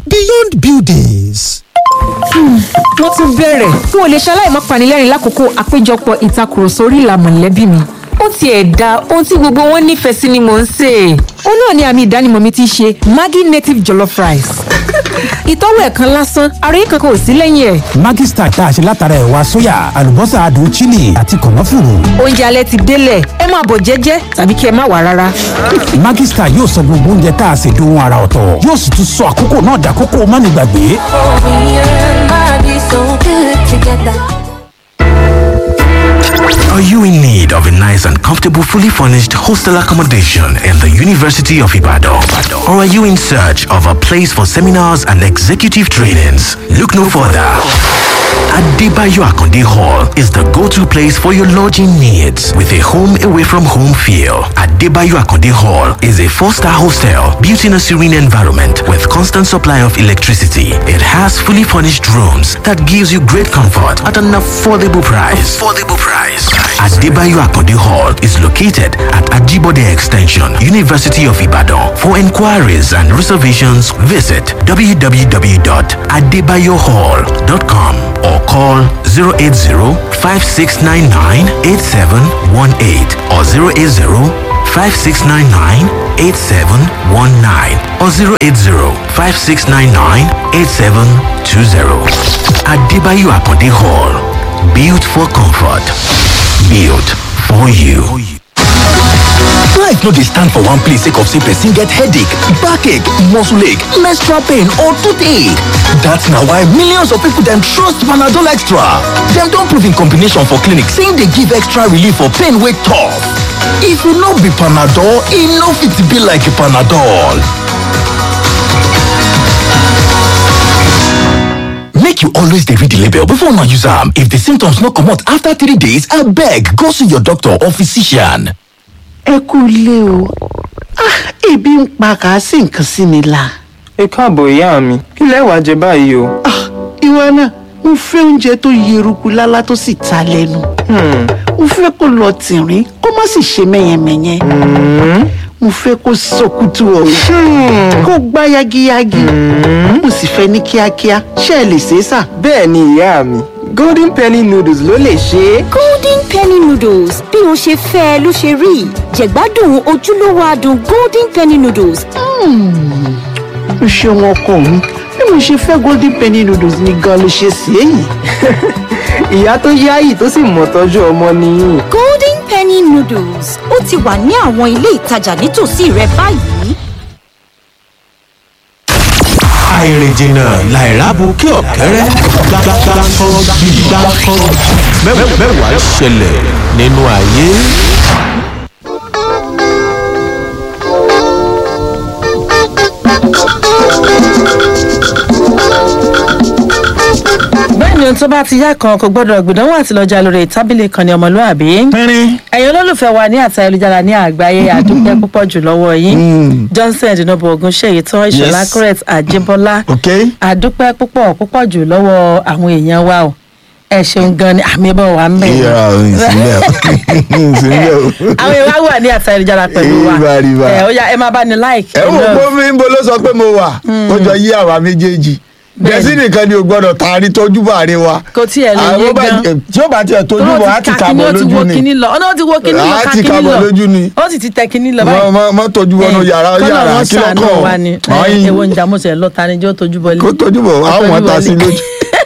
beyond buildings. wọ́n tún bẹ̀rẹ̀ n ò lè ṣaláì má panilẹ́rìn lákòókò àpéjọpọ̀ ìtakùrọ̀sọ orí ìlà mọ̀lẹ́bí mi ó tiẹ̀ da ohun tí gbogbo wọn nífẹ̀ẹ́ sí ni mò ń sè é. ó náà ni àmì ìdánimọ̀ mi ti ṣe maggi native jollof rice. ìtọ́wò ẹ̀ kan lásán àròyé kankan ò sí lẹ́yìn ẹ̀. Maggi Star tá a ṣe látara ẹ̀wà sóyà àlùbọ́sà adùn chili àti kànáfùrù. oúnjẹ alẹ́ ti délẹ̀ ẹ máa bọ̀ jẹ́jẹ́ tàbí kí ẹ má wà rárá. Maggi Star yóò sọ gbogbo oúnjẹ tá a ṣe dohun ara ọ̀tọ̀ yóò sì tún sọ àkókò náà dàkókò mánigbàgbé. Are you in need of a nice and comfortable, fully furnished hostel accommodation in the University of Ibadan? Or are you in search of a place for seminars and executive trainings? Look no further. Adebayo Akonde Hall is the go-to place for your lodging needs with a home away from home feel. Adebayo Akonde Hall is a four-star hostel built in a serene environment with constant supply of electricity. It has fully furnished rooms that gives you great comfort at an affordable price. Affordable price. Adebayo Akonde Hall is located at Ajibode Extension, University of Ibadan. For inquiries and reservations, visit www.adebayohall.com or call 080-5699-8718 or 080-5699-8719 or 080-5699-8720. Adebayo Akonde Hall. Built for comfort. Built for you. Life no dey stand for one place sake of say person get headache, backache, muscle ache, menstrual pain or toothache. That's na why millions of people dem trust Panadol Extra. Dem don prove in combination for clinic say e dey give extra relief for pain wey tough. If e no be Panadol, e no fit be like Panadol. Make you always dey read the label before una use am. If the symptoms no comot after three days, abeg go see your doctor or physician. ẹ kú ilé o Ah, ebi ń pa kàásì nǹkan sí mi la. ẹ káàbọ̀ ìyá mi kí lẹ wàá jẹ báyìí o. Ah, ìwọ náà mo fẹ́ oúnjẹ tó yeruku lálá tó sì ta lẹ́nu. mo fẹ́ kó lọ tìrín kó má sì ṣe mẹ́yẹmẹ́yẹ. mo fẹ́ kó sọkútù ọ̀rọ̀ kó gbá yagiyagi. mo sì fẹ́ ní kíákíá ṣé ẹ lè ṣe é sà. bẹ́ẹ̀ ni ìyá mi golden penny noodles ló lè ṣe é. golden penny noodles bí o ṣe fẹ́ ẹ ló ṣe rí jẹ̀gbádùn ojúlówó adùn golden penny noodles. o ṣeun ọkọ mi bí mo ṣe fẹ́ golden penny noodles ni gan ló ṣe sí èyí. ìyá tó yáyì tó sì mọ̀ tọ́jú ọmọ nìyí. golden penny noodles ó ti wà ní àwọn ilé ìtajà nítòsí rẹ báyìí. àìrìnjìnà làìrábù kí ọ̀kẹ́rẹ́ gbàgbàgbàkọ́ bí gbàkọ́ mẹ́wàá ṣẹlẹ̀ nínú ayé. bẹ́ẹ̀ni ohun tó bá ti yá kan kò gbọ́dọ̀ gbìdánwò àti lọ́jà lórí tábìlì kan ní ọmọlúàbí. ẹ̀yin olólùfẹ́ wa ní àti ayélujára ní àgbáyé àdúpẹ́ púpọ̀ jù lọ́wọ́ yín. johnson dinobo ogun ṣèyí tán ìṣọ̀lá Yes. correct àjẹbọ́lá. Okay. àdúpẹ́ púpọ̀ púpọ̀ jù lọ́wọ́ àwọn èèyàn wa o. ẹ ṣeun gan ni àmì ẹbọ wa ń bẹ̀. Ìyá ìsìnlẹ̀ ìsìnlẹ̀ o. àwọn èèyàn wa wà ní àti ayélujára pẹ̀lú wa. Ìbá rí bá. ẹ ó yá ẹ máa bá ní like. ẹ wò pé mi ń bo ló sọ pé mo wà ó jọ yí àwa méjèèjì gẹ̀ẹ́sì nìkan ni o gbọ́dọ̀ taari tójú bá rí wa. kò tiẹ̀ lè Àwọn yé bá- gan. tí ó bá tiẹ̀ tójú Ó bọ̀ ti á ti ka kàbọ̀ kíní, ó ti lójú wo ni. kíní lọ ọ̀nà ó ti wo kíní lọ Á ká ti kíní kàbọ̀ lọ lójú ni. ó sì ti tẹ kíní lọ Mọ- mọ- mọ tójú wọnú yàrá yàrá kí ló kọ́nà kàn wọn wa ni Ọ̀yin. ewo ń jamọ́sẹ̀ lọ́ta ni jẹ́ ó tójú bọ́lé. kó tójú bọ̀ àwọn ta sí lójú.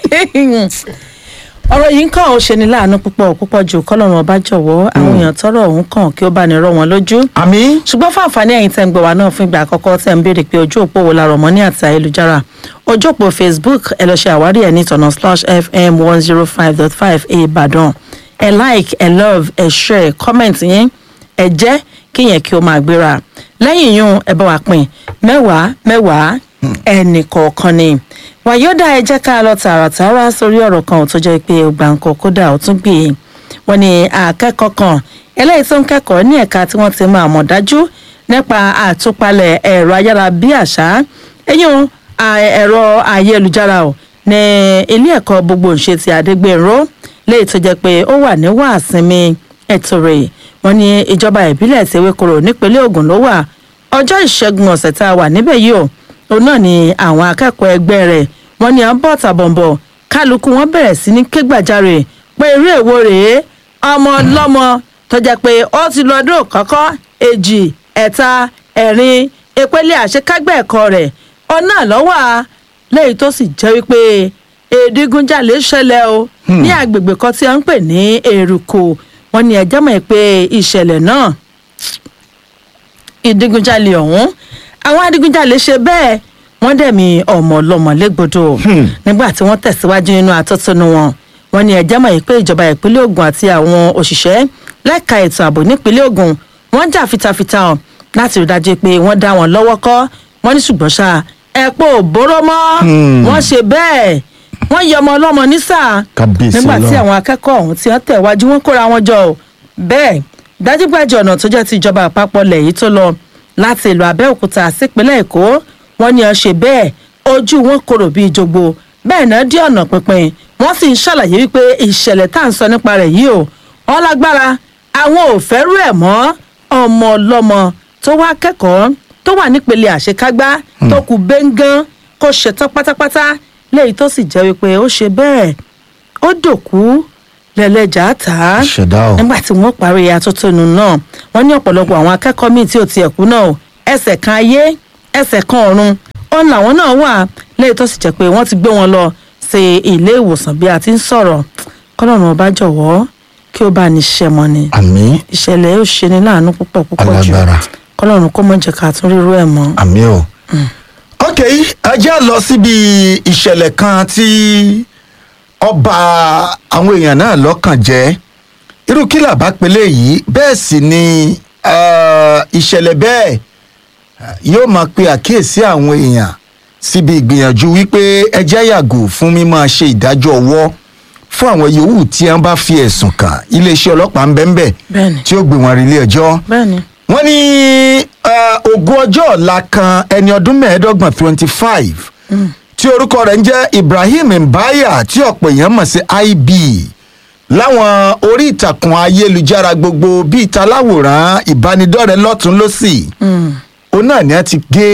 ọ̀rọ̀ yìí ń kàn ó ṣe ni láàánú púpọ̀ púpọ̀ jù kọ́lọ́run ọba jọ̀wọ́ àwọn èèyàn tọrọ òun kàn kí ó bá ní rọ wọn lójú. àmì. ṣùgbọ́n fún àǹfààní ẹ̀yin tẹ́ ń gbọ́ wa náà fún ìgbà àkọ́kọ́ tẹ́ ń béèrè pé ojú òpó wo la rọ̀ mọ́ ní àti ayélujára ojú òpó facebook ẹ lọ ṣe àwárí ẹ̀ ní tọ̀nà slash fm one zero five dot five ìbàdàn ẹ like ẹ love ẹ share comment yín ẹ jẹ́ kí yẹn kí ó máa gbéra lẹ́yìn yún ẹ bá wa pín mẹ́wàá mẹ́wàá ẹnì kọ̀ọ̀kan ni wàyọ́dà ẹ jẹ́ ká lọ tààràtàrà sórí ọ̀rọ̀ kan tó jẹ́ pé ọgbà nǹkan kódà ó tún gbé e wọ́n ní akẹ́kọ̀ọ́ kan eléyìí tó ń kẹ́kọ̀ọ́ ní ẹ̀ka tí wọ́n ti máa mọ̀ dájú nípa àtúpalẹ̀ ẹ̀rọ ayárabíàṣá eyín ẹ̀rọ ayélujára ò ní ilé ẹ̀kọ́ gbogbo ìṣe ti àdégbèrò léyìí tó jẹ́ pé ó wà ní wàásìmí ètò rẹ̀ wọ́n ní ìjọba ìbílẹ̀ tewékoro nípínlẹ̀ ogun ló wà ọjọ́ ìṣẹ́gun ọ̀sẹ̀ tá a wà níbẹ̀ yìí o òun náà ni àwọn akẹ́kọ̀ọ́ ẹgbẹ́ rẹ̀ wọ́n ní à ń bọ̀ tàbọ̀nbọ̀ kálukú wọn bẹ̀rẹ̀ sí ní ké gbàjarè pé eré èwo rèé ọmọ ọlọ́mọ tó jẹ́ pé ó ti lọ ọdún kọ́kọ́ èjì ẹ̀ta ẹ̀rin ìpele àṣekágbẹ́ ẹ̀kọ́ rẹ̀ ọ̀nà lọ́wọ́ lẹ́yìn tó sì jẹ́ wípé èdígunjalè ṣẹlẹ̀ o ní agbègbè kan tí a ń pè ní èrùkò wọn ni ẹjẹ́ mọ̀ pé ìṣẹ̀lẹ̀ náà ìdígunjalè ọ̀hún àwọn adigunjalè ṣe bẹ́ẹ̀ wọ́n dẹ̀mí ọmọ ọlọ́mọ légbodò nígbà tí wọ́n tẹ̀síwájú nínú àtọ́túnú wọn wọn ni ẹ̀jẹ̀ mọ̀ pé ìjọba ìpínlẹ̀ ogun àti àwọn òṣìṣẹ́ lẹ́ka ètò ààbò nípínlẹ̀ ogun wọ́n jà fitafita hàn láti rí dájú pé wọ́n dá wọn lọ́wọ́ kọ́ wọ́n ní ṣùgbọ́n ṣá ẹ̀pọ̀ òbóró mọ́ wọ́n ṣe bẹ́ẹ̀ wọ́n yọ ọmọ ọlọ́mọ ní sáà Kábíyèsí nígbà tí Ọlọ́run. àwọn akẹ́kọ̀ọ́ ọ̀hún tí wọ́n tẹ̀ wájú wọn kóra wọn jọ o. bẹ́ẹ̀ dájúgbàjọ ọ̀nà tó jẹ́ ti ìjọba àpapọ̀ lẹ̀ yìí tó lọ láti ìlú abẹ́òkúta sípínlẹ̀ èkó wọ́n ní ọ ṣe bẹ́ẹ̀ ojú wọn korò bíi jogbo bẹ́ẹ̀ náà dí ọ̀nà pínpín wọ́n sì ń ṣàlàyé wípé ìṣẹ̀lẹ̀ tá à ń sọ nípa rẹ̀ yìí o wọ́n lágbára àwọn ò fẹ́rù ẹ̀ mọ́ ọmọ ọlọ́mọ tó wá kẹ́kọ̀ọ́ tó wà nípele àṣekágbá tó kù bẹ́ngàn kó ṣetán pátápátá léyìí tó sì jẹ́ wípé ó ṣe bẹ́ẹ̀ ó dòkú lẹ́lẹ́jà tà á Ṣẹ̀dá o. nígbà tí wọ́n parí atótónu náà wọ́n ní ọ̀pọ̀lọpọ̀ àwọn akẹ́kọ̀ọ́ míì tí ò tiẹ̀ kú náà o ẹsẹ̀ kan ayé ẹsẹ̀ kan ọ̀run òun làwọn náà wà léyìí tó sì jẹ́ pé wọ́n ti gbé wọn lọ sí ilé ìwòsàn bí a ti ń sọ̀rọ̀ kọ́lọ́run ọba jọ̀wọ́ kí ó bá ní ṣẹ́ mọ́ ni àmì ìṣẹ̀lẹ̀ yóò ṣe ní láàánú púpọ̀ púpọ̀ jù Alágbára. kọ́lọ́run kó mọ̀ jẹ́ ká tún rírú ẹ̀ mọ́. àmì o. ok ẹ jẹ́ lọ síbi ìṣẹ̀lẹ̀ kan tí ọba àwọn èèyàn náà lọ́kàn jẹ́ irú kí làbá pélé yìí bẹ́ẹ̀ sì ni eh, ìṣẹ̀lẹ̀ bẹ́ẹ̀ eh, yóò máa pe àkíyèsí àwọn èèyàn síbi ìgbìyànjú wípé ẹ jẹ́ yàgò fún mímọ́ ṣe ìdájọ́ ọwọ́ fún àwọn yòówù tí wọ́n bá fi ẹ̀sùn kàn iléeṣẹ́ ọlọ́pàá ń bẹ́ẹ̀ bẹ́ẹ̀ Bẹ́ẹ̀ni. tí ó gbé wọn rí ilé ẹjọ́ bẹ́ẹ̀ni wọ́n ní eh, ogún ọjọ́ ọ̀la kan ẹni ọdún mẹ́ẹ̀ẹ́dọ́gbọ̀n twenty five tí orúkọ rẹ̀ ń jẹ́ ibrahim mbaya tí ọ̀pọ̀ èèyàn mọ̀ sí ib láwọn orí ìtàkùn ayélujára gbogbo bíi taláwòrán ìbánidọ́rẹ̀ẹ́ lọ́tún lọ́sì òun náà ni a ti gé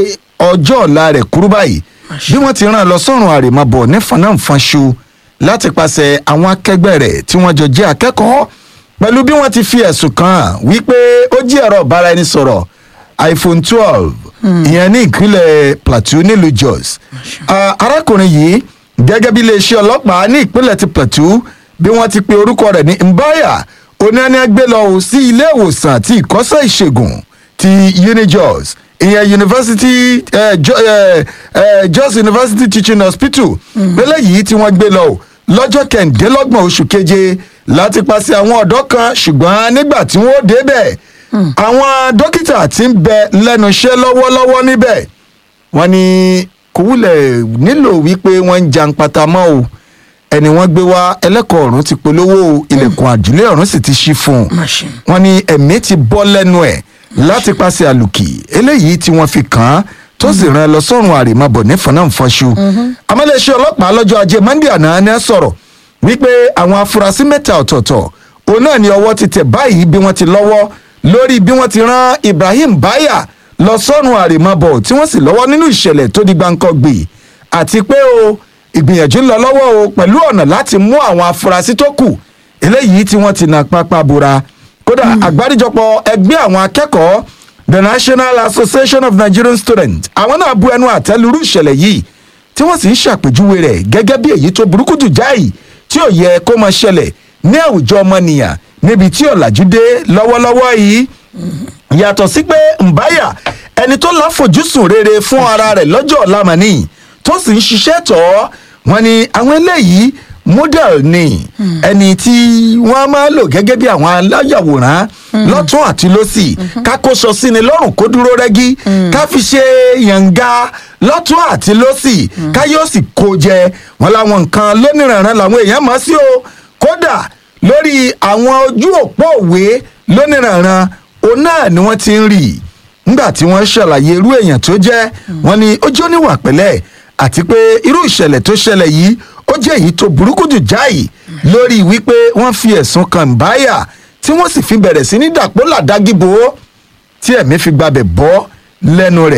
ọjọ́ ọ̀la rẹ̀ kúrú báyìí bí wọ́n ti rán an lọ sọ́run àrèmábọ̀ ní fanáǹfanṣu láti pàṣẹ àwọn akẹgbẹ́ rẹ̀ tí wọ́n jọ jẹ́ akẹ́kọ̀ọ́ pẹ̀lú bí wọ́n ti fi ẹ̀sùn kàn án wípé ó jí ẹ̀rọ ìbáraẹnisọ̀rọ̀ iphone twelve ìyẹn ní ìpínlẹ̀ plateau nílùú jos Ah, arákùnrin yìí gẹ́gẹ́ bí iléeṣẹ́ ọlọ́pàá ní ìpínlẹ̀ ti plateau bí wọ́n ti pe orúkọ rẹ̀ ní mbaya oníyanni gbé lọ ò sí ilé ìwòsàn àti ìkọ́sẹ́ ìṣègùn ti unijos ìyẹn university eh, jo, eh, eh, jos university teaching hospital lélẹ́yìí tí wọ́n gbé lọ ò lọ́jọ́ kẹ̀ǹdínlọ́gbọ̀n oṣù keje láti paṣẹ àwọn ọ̀dọ́ kan ṣùgbọ́n nígbà tí wọ́n débẹ̀ àwọn dókítà ti ń bẹ lẹ́nu iṣẹ́ lọ́wọ́lọ́wọ́ níbẹ̀ wọ́n ní kò wúlẹ̀ nílò wípé wọ́n ń jan pata mọ́ o ẹni wọ́n gbé wá ẹlẹ́kọ̀ọ́ ọ̀run ti polówó o ilẹ̀kùn àjùlé ọ̀run sì ti ṣí fún un Machine. wọ́n ní ẹ̀mí ti bọ́ lẹ́nu ẹ̀ láti pàṣẹ àlùkì eléyìí tí wọ́n fi kàn án tó sì rán ẹ lọ sọ́run àrèmábọ̀ ní fọnáǹfọ̀ṣù amálẹ́sẹ̀ ọlọ́pàá lọ́jọ́ ajé monde àná ni ẹ sọ̀rọ̀ wípé àwọn afurasí mẹ́ta ọ̀tọ̀ọ̀tọ̀ òun náà ni ọwọ́ ti tẹ̀ báyìí bí wọ́n ti lọ́wọ́ lórí bí wọ́n ti rán ibrahim baya lọ sọ́run àrèmábọ̀ tí wọ́n sì lọ́wọ́ nínú ìṣẹ̀lẹ̀ tó di gbáǹkọ́gbì àti pé o ìgbìyànjú ń lọ lọ́wọ́ o pẹ̀lú ọ̀nà láti mú àwọn afurasí tó kù eléyìí tí wọ́n ti nà pápá bora kódà àgbáríjọpọ̀ ẹgbẹ́ àwọn akẹ́kọ̀ọ́ the national association of nigerian students àwọn náà bu ẹnu àtẹlurú ìṣẹ̀lẹ̀ yìí tí wọ́n sì ń ṣàpèjúwe rẹ̀ gẹ́gẹ́ bí èyí tó burúkú jù jáì tí ò yẹ kó máa ṣẹlẹ̀ ní àwùjọ ọmọnìyàn níbi tí ọ̀làjú dé lọ́wọ́lọ́wọ́ yìí yàtọ̀ sí pé mbáyà ẹni tó láfojúsùn rere fún ara rẹ̀ lọ́jọ́ ọ̀la màní tó sì ń ṣiṣẹ́ tọ̀ ọ́ wọn ni àwọn eléyìí model ni ẹni tí wọ́n máa lò gẹ́gẹ́ bí àwọn aláyàwòrán lọ́tún àti lọ́sì ká kó sọ sí ni lọ́rùn kó dúró rẹ́gí ká fi ṣe yànga lọ́tún àti lọ́sì ká yóò sì kó jẹ wọn láwọn nǹkan lóníranran làwọn èèyàn mọ̀ sí o kódà lórí àwọn ojú òpó òwe lóníranran òun náà ni wọ́n ti ń rí i nígbà tí wọ́n ṣàlàyé irú èèyàn tó jẹ́ wọ́n ní ó jẹ́ oníwà pẹ̀lẹ́ àti pé irú ìṣẹ̀lẹ̀ tó ṣẹlẹ̀ yìí ó jẹ́ èyí tó burúkú jù jáì lórí wípé wọ́n fi ẹ̀sùn kan báyà tí wọ́n sì fi bẹ̀rẹ̀ sí ní dàpọ̀ làdágìbò tí ẹ̀mí fi gbabẹ̀ bọ́ lẹ́nu rẹ̀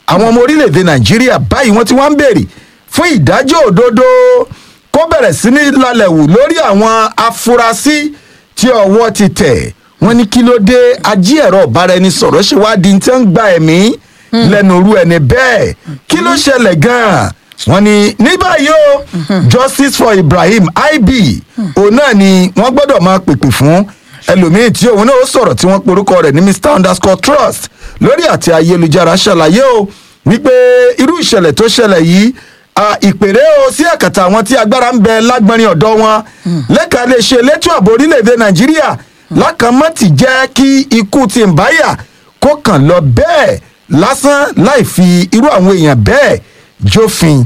àwọn ọmọ orílẹ̀-èdè nàìjíríà báyìí wọ́n ti wá ń béèrè fún ìdájọ́ òdodo kó bẹ̀rẹ̀ sí ní lálẹ́ wù lórí àwọn afurasí tí ọwọ́ ti tẹ̀ wọ́n ní kí ló dé ají ẹ̀rọ ìbáraẹnisọ̀rọ̀ ṣe wá di tí wọ́n ń gba ẹ̀mí lẹ́nu irú ẹni bẹ́ẹ̀ kí ló ṣẹlẹ̀ gan-an wọ́n ní ní báyìí o justice for ibrahim ib òun náà ni wọ́n gbọ́dọ̀ máa pèpè fún ẹlòmíín tí òun náà ó sọ̀rọ̀ tí wọ́n porúkọ rẹ̀ ní mr underscore trust lórí àti ayélujára ṣàlàyé o wípé irú ìṣẹ̀lẹ̀ tó ṣẹlẹ̀ yìí ah, ìpèrè o sí àkàtà àwọn tí agbára ń bẹ lágbọ́nrin ọ̀dọ́ wọn lẹ́ka lè ṣe elétò ààbò orílẹ̀-èdè nàìjíríà lákàmọ́ ti jẹ́ kí ikú ti ń báyà kó kàn lọ bẹ́ẹ̀ lásán láì fi irú àwọn èèyàn bẹ́ẹ̀ jófin.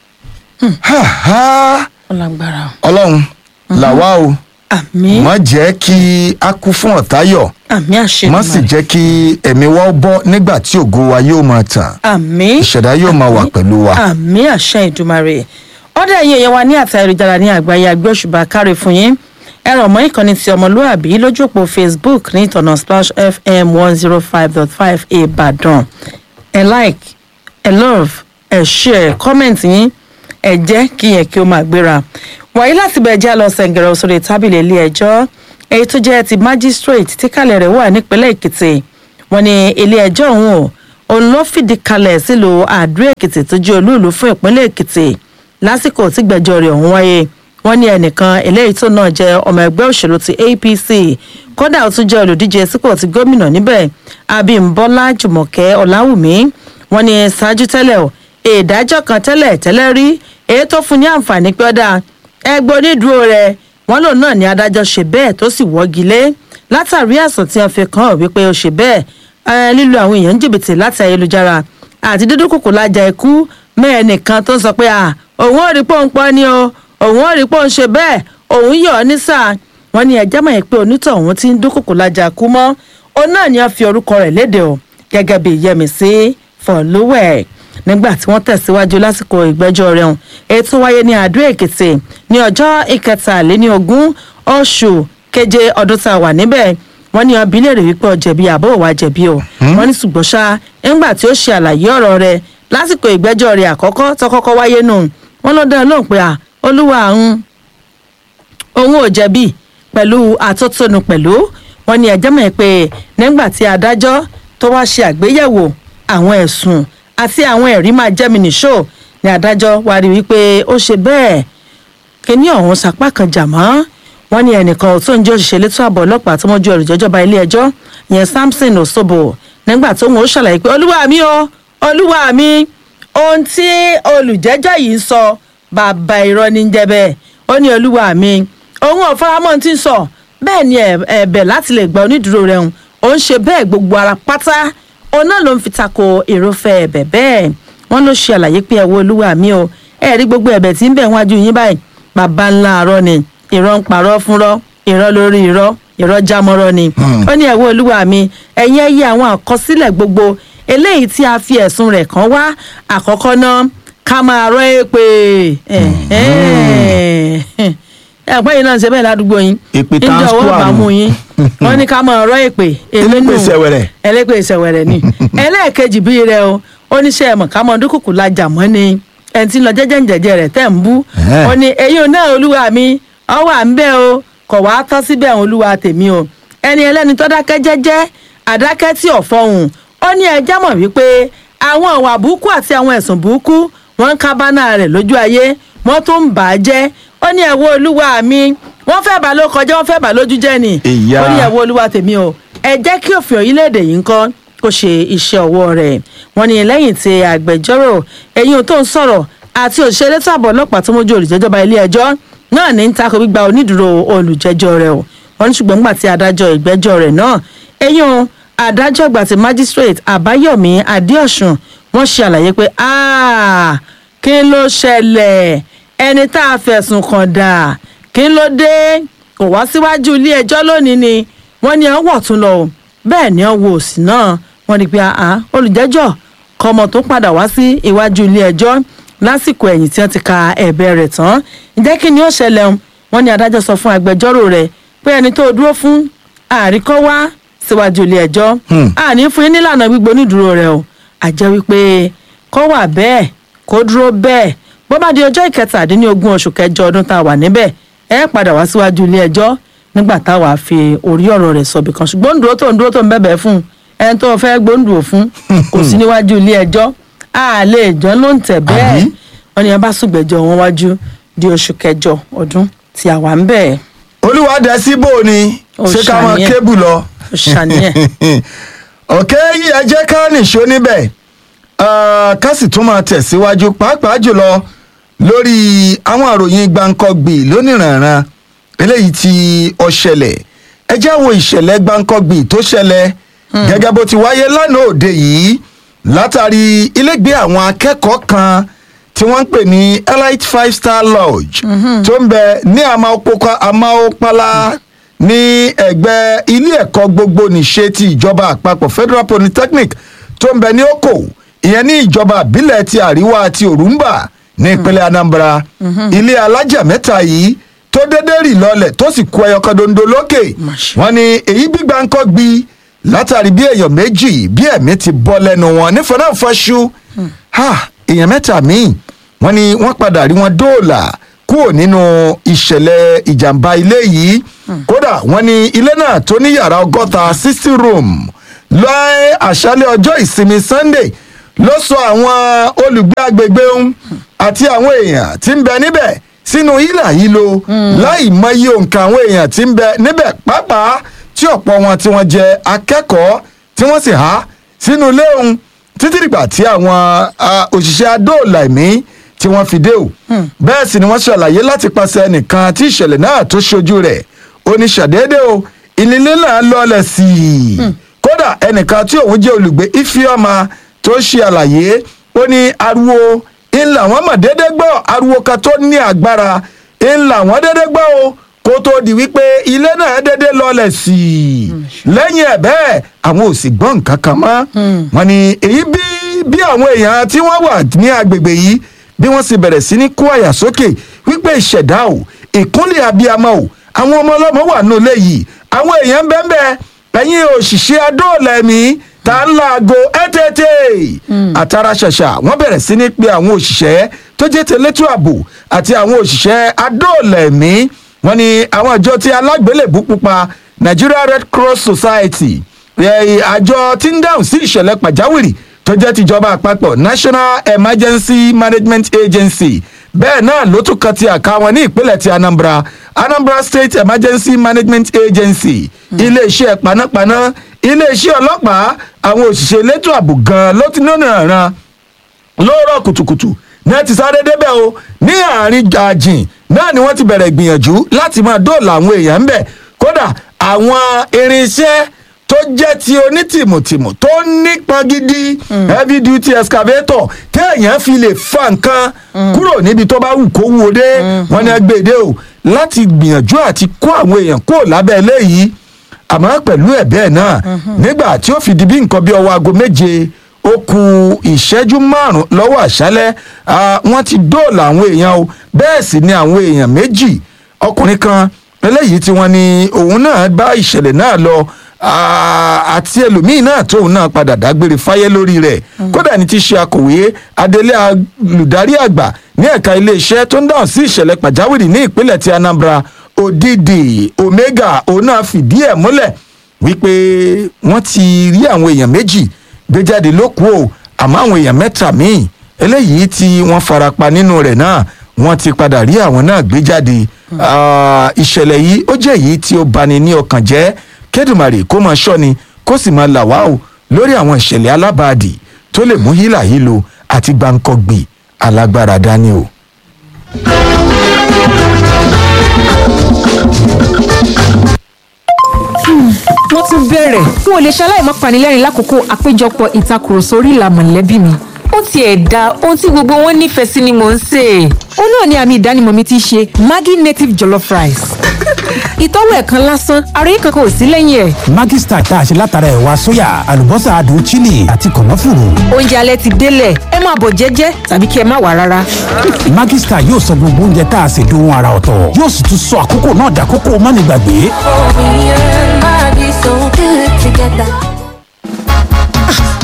Ha, ha. ọlágbára ọlọ́run làwa o àmì má jẹ́ kí a kú fún ọ̀táyọ̀ àmì àṣẹ má sì jẹ́ kí ẹ̀mí wa ó bọ́ nígbà tí ògo wa yóò máa tàn àmì ìṣẹ̀dá yóò máa wà pẹ̀lú wa. àmì àṣẹ ìdùmarè ọdẹ ẹyin èèyàn wa ní àtà ayélujára ní àgbáyé agbé òṣùbà káre fún yín ẹ ràn mọ́ ìkànnì ti ọmọlúàbí lójú òpó facebook ní ìtọ̀nà splash fm one zero five dot five ìbàdàn ẹ like ẹ love ẹ share comment yín ẹ jẹ́ kí yẹn kí ó máa gbéra wàyí láti bẹ̀ jẹ́ lọ sẹ̀ǹgẹ̀rẹ̀ sórí tábìlì ilé ẹjọ́ èyí tó jẹ́ ti magistrate tí kálẹ̀ rẹ̀ wà nípínlẹ̀ èkìtì wọn ni ilé ẹjọ́ ọ̀hún o òun ló fìdí kalẹ̀ sílùú àdó èkìtì tó jẹ́ olúùlú fún ìpínlẹ̀ èkìtì lásìkò tí gbẹ̀jọ́ rẹ̀ ọ̀hún wáyé wọn ní ẹnìkan eléyìí tó náà jẹ́ ọmọ ẹgbẹ́ òṣèlú ti apc kódà ó tún jẹ́ olùdíje sípò ti gómìnà níbẹ̀ abímbọ́lá jùmọ̀kẹ́ ọ̀làwùmí wọn ní ṣáájú tẹ́lẹ̀ o ìdájọ́ kan tẹ́lẹ̀ tẹ́lẹ̀ rí èyí tó fún ní àǹfààní pé ọ̀dà ẹgbẹ́ onídùúró rẹ̀ wọ́n lòun náà ní adájọ́ ṣe bẹ́ẹ̀ tó sì wọ́gi lé látàrí ẹ̀sùn tí wọ́n fi kàn án wípé ó ṣe bẹ́ẹ̀ ẹ, lílo àwọn èèyàn ń jìbìtì láti ayélujára àti dídún kòkò lájà ikú mẹ́ẹ̀ nìkan tó ń sọ pé à òun ò rí pé òun pọ́ ni o òun ò rí pé òun ṣe bẹ́ẹ̀ òun yọ̀ ọ́ ní sáà wọ́n ní ẹjẹ́ mọ̀ pé onítọ̀hún ti ń dún kòkò lájà kú mọ́ òun náà ni wọ́n fi orúkọ rẹ̀ léde o gẹ́gẹ́ bí yẹmísí fọlúwẹ̀ nígbà tí wọ́n tẹ̀síwájú lásìkò ìgbẹ́jọ́ rẹ̀ hàn ètò wáyé ní àdó èkìtì ní ọjọ́ ìkẹtàléní ogún oṣù keje ọdún tá a wà níbẹ̀ wọ́n ní ọbí lè rè wípé ọ̀jẹ̀bi àbó òwà jẹ̀bi o wọ́n ní ṣùgbọ́n ṣá nígbà tí ó ṣe àlàyé ọ̀rọ̀ rẹ̀ lásìkò ìgbẹ́jọ́ rẹ̀ àkọ́kọ́ tó kọ́kọ́ wáyé nù wọ́n ló dá lóhùn pé à olúwa àwọn òun ò jẹ̀bi pẹ̀lú àtótónu pẹ̀lú wọn ni ẹ̀jẹ̀ mọ̀ pé nígbà tí adájọ́ tó wá ṣe àgbéyẹ̀wò àwọn ẹ̀sùn àti àwọn ẹ̀rí máa jẹ́mi nìṣó ni adájọ́ wá rí wípé ó ṣe bẹ́ẹ̀ kíní ọ̀hún sapá kan jà mọ́ wọn ní ẹnìkan tó ń jẹ́ òṣìṣẹ́ létò ààbò ọlọ́pàá tó mọ́jú olùjẹ́jọba ilé ẹjọ́ yẹn samson osobo nígbà tó ń ṣàlàyé pé olúwa mi o olúwa mi ohun tí olùjẹ́jọ́ yìí ń sọ bàbá irọ́ ní jẹ́ bẹ́ẹ̀ ó ní olúwa mi òun ò faramọ́ ti ń sọ bẹ́ẹ̀ ni ẹ̀bẹ̀ láti lè gba onídùúró rẹ̀ hùn ó ń ṣe bẹ́ẹ̀ gbogbo ara pátá òun náà ló ń fi tako èròfẹ́ ẹ̀bẹ̀ bẹ́ẹ̀ wọ́n ló ṣe àlàyé pé ẹ̀wọ́ olúwa mi o ẹ̀ rí gbogbo ẹ̀bẹ̀ tí ń bẹ̀ wájú yín báyìí bàbá ńlá àárọ̀ ni ìrọ̀ ń parọ́ fúnrọ́ ìrọ̀ lórí ìrọ̀ ìrọ̀ jámọ́rọ́ ni ó ní ẹ̀wọ́ olúwa mi ẹ̀yin ẹ̀yẹ àwọn àkọsílẹ̀ gbogbo eléyìí tí a fi ẹ̀sùn rẹ̀ kàn wá àkọ́kọ́ náà ká máa rọ́ èpè ẹ̀pẹ́ yìí náà ṣe bẹ́ẹ̀ ládùúgbò yín Èpè ìjọ transco owó bá àrùn. mú yín wọ́n ní ká máa rọ́ èpè Elépè ìṣẹ̀wẹ̀rẹ̀. ẹlẹ́pè ìṣẹ̀wẹ̀rẹ̀ ni ẹlẹ́ẹ̀kejì bíi rẹ o oníṣẹ́ ẹ̀mọ̀ ká máa dúkùkù lajà mọ́ ni ẹni tí ń lọ jẹ́jẹ́ ǹjẹ̀jẹ̀ rẹ̀ tẹ̀ ń bú Ẹ̀hẹ́. ó ní eyín náà olúwa mi ọwọ́ à ń bẹ́ o kọ̀ wá tọ́ síbẹ̀ olúwa tèmi o ẹni ẹlẹ́ni tó dákẹ́ jẹ́jẹ́ àdákẹ́ tí ò fọhùn ó ní ẹjẹ́ mọ̀ wípé àwọn ìwà burúkú àti àwọn ẹ̀sùn burúkú wọ́n ń kábánà rẹ̀ lójú ayé wọ́n tún ń bà á jẹ́ ó ní ẹ̀wọ́ olúwa mi wọ́n fẹ́ bà ló kọjá wọ́n fẹ́ bà lójú jẹ́ ni Ìyá. ó ní ẹ̀wọ́ olúwa tèmi o ẹ jẹ́ kí òfin orílẹ̀-èdè yìí ń kọ́ kó ṣe iṣẹ́ ọwọ́ rẹ̀ wọ́n ní lẹ́yìn tí agbẹjọ́rò ẹ̀yìn tó ń sọ̀rọ̀ àti òṣìṣẹ́ elétò ààbò ọlọ́pàá tó mójú olùjẹ́jọba ilé ẹjọ́ náà ní ń takò gbígba onídùúró olùjẹ́jọ́ rẹ̀ o wọ́n ní ṣùgbọ́n nígbà tí adájọ́ ìgbẹ́jọ́ rẹ̀ náà ẹ̀yìn adájọ́ àgbà ti magistrate àbáyọ̀mí adéọ̀sùn wọ́n ṣe àlàyé pé "Ah, kí ló ṣẹlẹ̀ ẹni tá a fẹ̀sùn kàn dà kí ló dé kò wá síwájú ilé ẹjọ́ lónìí ni wọ́n ní ẹ̀ wọ̀ tún lọ o bẹ́ẹ̀ ni ẹ̀ wo òsì náà wọ́n ní pé àá olùjẹ́jọ́ kọ́mọ tó padà wá sí iwájú ilé ẹjọ́ lásìkò ẹ̀yìn tí wọ́n ti ka ẹ̀bẹ̀ rẹ̀ tán ǹjẹ́ kí ni ó ṣẹlẹ̀ o wọ́n ní adájọ́ sọ fún agbẹjọ́rò rẹ̀ pé ẹni tó dúró fún àríkọ́ wá síwájú ilé ẹjọ́ àní fún yín nílànà gbígbó onídùúró rẹ̀ o àjẹ́ wípé kó wà bẹ́ẹ̀ kó dúró bẹ́ẹ̀ bó bá di ọjọ́ ìkẹtàdínlógún oṣù kẹjọ ọdún tá a wà níbẹ̀ ẹ padà wá síwájú ilé ẹjọ́ nígbà táwa fi orí ọ̀rọ̀ rẹ̀ sọ̀bì kan ṣùgbọ́n ń dúró tó ń dúró tó ń bẹ̀bẹ̀ fún ẹni tó fẹ́ gbóǹdùn fún kò sí níwájú ilé ẹjọ́ a lè jọ́ ló ń tẹ̀ bẹ́ẹ̀ wọ́n ní ẹ bá sùgbẹ́jọ́ wọn wájú di oṣù kẹjọ ọdún tí a wà ń bẹ̀. olúwadẹ síbò ni Ó ṣé ká mọ ṣàníyàn. kébù lọ. Ó ṣàníyàn. ọ̀kẹ́ yìí ẹ jẹ́ ká nìṣó níbẹ̀ Ah, ká sì tún máa tẹ̀síwájú pàápàá jùlọ lórí àwọn àròyìn gbàǹkọ́gbì lónìrànràn eléyìí tí ó ṣẹlẹ̀ ẹ jẹ́ wo ìṣẹ̀lẹ̀ gbàǹkọ́gbì tó ṣẹlẹ̀ gẹ́gẹ́ bó ti wáyé lánàá òde yìí látàrí ilégbé àwọn akẹ́kọ̀ọ́ kan tí wọ́n ń pè ní elite five star lodge tó ń bẹ ní Amaopoka- amaopala ní ẹgbẹ́ ilé ẹ̀kọ́ gbogbo nìṣe ti ìjọba àpapọ̀ federal polytechnic tó ń bẹ ní oko ìyẹn ní ìjọba ìbílẹ̀ ti àríwá ti òrùnbà ní ìpínlẹ̀ anambra ilé alájà mẹ́ta yìí tó dédé rì lọlẹ̀ tó sì kó ẹyọ kan dondo lókè wọ́n ní èyí gbígbà ń kọ́ gbi látàrí bí èèyàn méjì bí ẹ̀mí ti bọ́ lẹ́nu wọn nífọ̀nàfọ̀ṣù èèyàn mẹ́ta míì wọ́n ní wọ́n padà rí wọn dóòlà kúrò nínú ìṣẹ̀lẹ̀ ìjàmbá ilé yìí kódà wọ́n ní ilé náà tó ní yàrá ọgọ́ta sixty room lọ́ọ́ àṣálẹ̀ ọjọ́ ìsinmi sunday ló sọ àwọn olùgbé agbègbè ń àti àwọn èèyàn tí ń bẹ níbẹ̀ sínú hílà yìí lo láì mọyì òǹkà àwọn èèyàn tí ń bẹ níbẹ̀ pàápàá tí ọ̀pọ̀ wọn tí wọ́n jẹ akẹ́kọ̀ọ́ tí wọ́n sì há sínú ilé òun títí dìgbà tí àwọn ah, òṣìṣẹ́ adóòlà ẹ̀mí tí wọ́n fi dé o bẹ́ẹ̀ sì ni wọ́n ṣàlàyé láti pàṣẹ ẹnìkan tí ìṣẹ̀lẹ̀ náà tó ṣojú rẹ̀ ó ní ṣàdédé o ìnílé náà lọ́ọ̀lẹ̀ sí i kódà ẹnìkan tí òun jẹ́ olùgbé ifiọ́mà tó ṣe àlàyé ó ní ariwo ńlá wọn mọ̀ déédéé gbọ́ ariwo kan tó ní agbára ńlá wọn déédéé gbọ́ o kó tó di wípé ilé náà déédéé lọ́ọ̀lẹ̀ sí i lẹ́yìn ẹ̀ bẹ́ẹ̀ àwọn ò sì gbọ́ nǹkan kan mọ́ wọn ni èyí bí bí àwọn èèyàn tí wọ́n wà ní agbègbè yìí bí wọ́n sì bẹ̀rẹ̀ sí ní kó àyà sókè wípé ìṣẹ̀dá o ìkúnlẹ̀ abiyamọ o àwọn ọmọ ọlọ́mọ wà nù léyìí àwọn èèyàn bẹ́ẹ̀ bẹ́ẹ̀ ẹ̀yin òṣìṣẹ́ adóòlà ẹ̀mí tá ń laago ẹ́tẹ́tẹ́ àtàrà ṣàṣà wọ́n bẹ̀rẹ̀ sí ní pe àwọn òṣìṣẹ́ tó jẹ́ tẹ̀lẹ́tò ààbò àti àwọn òṣìṣẹ́ adóòlà ẹ̀mí wọ́n ní àwọn àjọ tí alágbélébú pupa Nigeria Red Cross Society ẹ̀, àjọ tí ń dáhùn sí ìṣẹ̀lẹ̀ pàjáwìrì tó jẹ́ tìjọba àpapọ̀ National Emergency Management Agency bẹ́ẹ̀ náà ló tún kan ti àká wọn ní ìpínlẹ̀ ti Anambra Anambra State Emergency Management Agency iléeṣẹ́ panápaná iléeṣẹ́ ọlọ́pàá àwọn òṣìṣẹ́ elétò ààbò gan-an ló ti nínú ìran lóòrọ̀ kùtùkùtù náà ti sáré débẹ̀ o ní àárín àjìn náà ni wọ́n ti bẹ̀rẹ̀ gbìyànjú láti máa dóòlà àwọn èèyàn ńbẹ̀ kódà àwọn irinṣẹ́ tó jẹ́ ti onítìmùtìmù tó nípọn gidi heavy duty excavator téèyàn fi lè fa nǹkan kúrò níbi tó bá wù kó wúwo dé wọn ni ẹgbẹ́dẹ o láti gbìyànjú àti kó àwọn èèyàn kó lábẹ́ eléyìí àmọ́ pẹ̀lú ẹ̀ bẹ́ẹ̀ náà nígbà tí ó fi di bí nǹkan bí ọwọ́ aago méje ó ku ìṣẹ́jú márùn-ún lọ́wọ́ àṣálẹ́ ah, wọ́n ti dóòlà àwọn èèyàn o bẹ́ẹ̀ sì ni àwọn èèyàn méjì ọkùnrin kan eléyìí tí wọ́n ní òun náà bá ìṣẹ̀lẹ̀ náà lọ ah, àti ẹlòmíín náà tóun náà padà dágbére fáyé lórí rẹ̀ kódà ní ti ṣe akọ̀wé adelé olùdarí àgbà ní ẹ̀ka iléeṣẹ́ tó ń dáhùn sí ìṣẹ̀lẹ̀ pàjáwìrì ní ìpínlẹ̀ ti Anambra Odidi Omega òun náà fìdí ẹ̀ múlẹ̀ wípé wọ́n ti rí àwọn èèyàn méjì gbé jáde lókù o àmọ́ àwọn èèyàn mẹ́ta míì eléyìí tí wọ́n farapa nínú rẹ̀ náà wọ́n ti padà rí àwọn náà gbé jáde Ah, ìṣẹ̀lẹ̀ yìí ó jẹ́ èyí tí ó bani ní ọkàn jẹ́ kẹ́dùmarè kó máa ṣọ́ni kó sì máa là wá o lórí àwọn ìṣẹ̀lẹ̀ alábàádì tó lè mú hílà hílo àti gbàǹkọ̀gbì alágbára dání o. wọ́n tún bẹ̀rẹ̀ n ò lè ṣaláì má panilẹ́rìn lákòókò àpéjọpọ̀ ìtakùrọ̀sọ orí ìlà mọ̀lẹ́bí mi ó tiẹ̀ da ohun tí gbogbo wọn nífẹ̀ẹ́ sí ni mò ń sè é ó náà ni àmì ìdánimọ̀ mi ti ṣe Maggi native jollof rice ìtọ́wò ẹ̀kan lásán ara yín kankan ò sí lẹ́yìn ẹ̀ Maggi Star tá a ṣe látara ẹ̀wà sóyà àlùbọ́sà adùn chili àti kànáfùrù. oúnjẹ alẹ́ ti délẹ̀ ẹ máa bọ̀ jẹ́jẹ́ tàbí kí ẹ má wà rárá Maggi Star yóò sọ gbogbo oúnjẹ tá a ṣe dohun ara ọ̀tọ̀ yóò sì tún sọ àkókò náà dàkókò mánigbàgbé.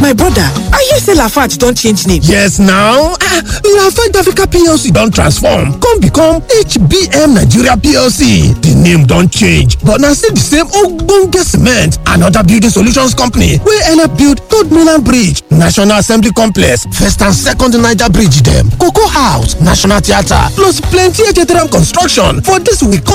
my brother i hear say lafarge don change name. yes now ah lafarge africa plc don transform come become hbm nigeria plc di name don change but na still di same ogbonge cement and oda building solutions company wey help build third mainland bridge national assembly complex first and second niger bridge dem cocoa house national theatre plus plenty htm construction for dis we